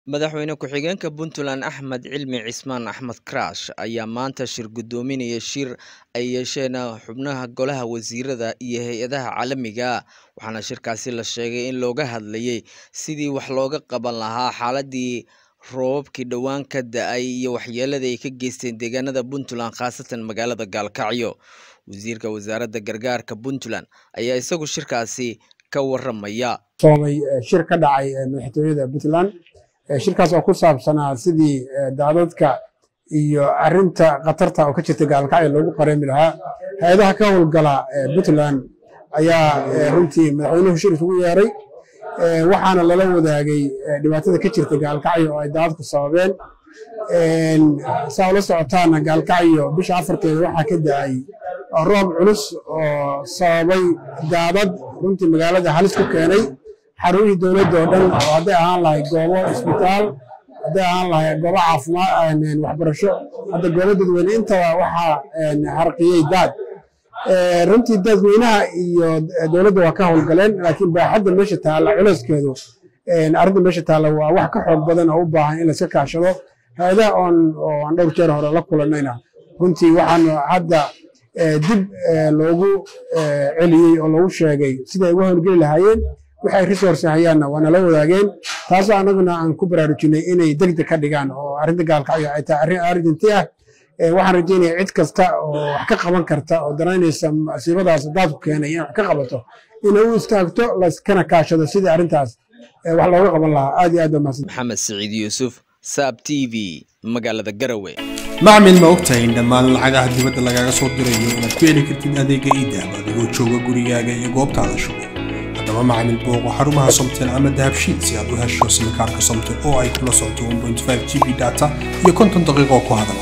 Madaxweyne ku-xigeenka Puntland Axmed Cilmi Cismaan Axmed Karash ayaa maanta shir gudoominaya shir ay yeesheen xubnaha Golaha Wasiirada iyo hay'adaha caalamiga ah waxaana shirkaasi la sheegay in looga hadlayay sidii wax looga qaban lahaa xaaladii roobabkii dhowaan ka da'ay iyo waxyeelada ay ka geysteen deegaanada Puntland khaasatan magaalada Gaalkacyo wasiirka wasaaradda gargaarka Puntland ayaa isagu shirkaasi ka waramaya soomay shir ka dhacay madaxtooyada Puntland shirkaas oo ku saabsanaa sidii daadadka iyo arinta khatarta oo ka jirta gaalkacyo loogu qareemi lahaa hay-adaha ka howlgala Puntland ayaa runtii madaxweynuhu shir isugu yeeray waxaana lala wadaagay dhibaatada ka jirta gaalkacyo oo ay daadadku sababeen saa ula socotaana gaalkacyo bisha afarteeda waxaa ka da'ay roob culus oo sababay daadad runtii magaalada halis ku keenay xarumihii dowladda oo dhan oo hadday ahaan lahay goobo isbitaal hadday ahaan lahay goobo caafimaad waxbarasho hadda goobo dadweyne intaba waxaa harqiyey daad runtii dadweynaha iyo dowladda waa ka howlgaleen laakiin baaxadda meesha taalla culeyskeedu arrinta meesha taalla waa wax ka xoog badan oo u baahan in layska kaashado hay-adaha oon oo aan dhowr jeer hore la kulanayna runtii waxaan hadda dib loogu celiyey oo loogu sheegay siday uga howlgeli lahaayeen waxay resource hayaanna waa nala wadaageen taasoo annaguna aan ku baraarujinay inay degdeg ka dhigaan oo arrinta gaalkacyo ay tahay arrin arrinti ah waxaan rajeynaya cid kasta oo wax ka qaban karta oo danaynaysa masiibadaas daadku keenay inay wax ka qabato inay u istaagto layskana kaashado sidii arrintaas wax looga qaban lahaa aad iyo aad baa mahadsan maxamed siciid yuusuf saab t v magaalada garowe macmil ma ogtahay in dhammaan lacagaha dibadda lagaaga soo dirayo inaad ku heli kartid adeega iidahab adigoo jooga gurigaaga iyo goobtaada shugo haddaba macmil booqo xarumaha somtel ama dahabshiid si aad u hesho simikaarka somtel oo ay kula socoto g b data iyo konton daqiiqo ku hadala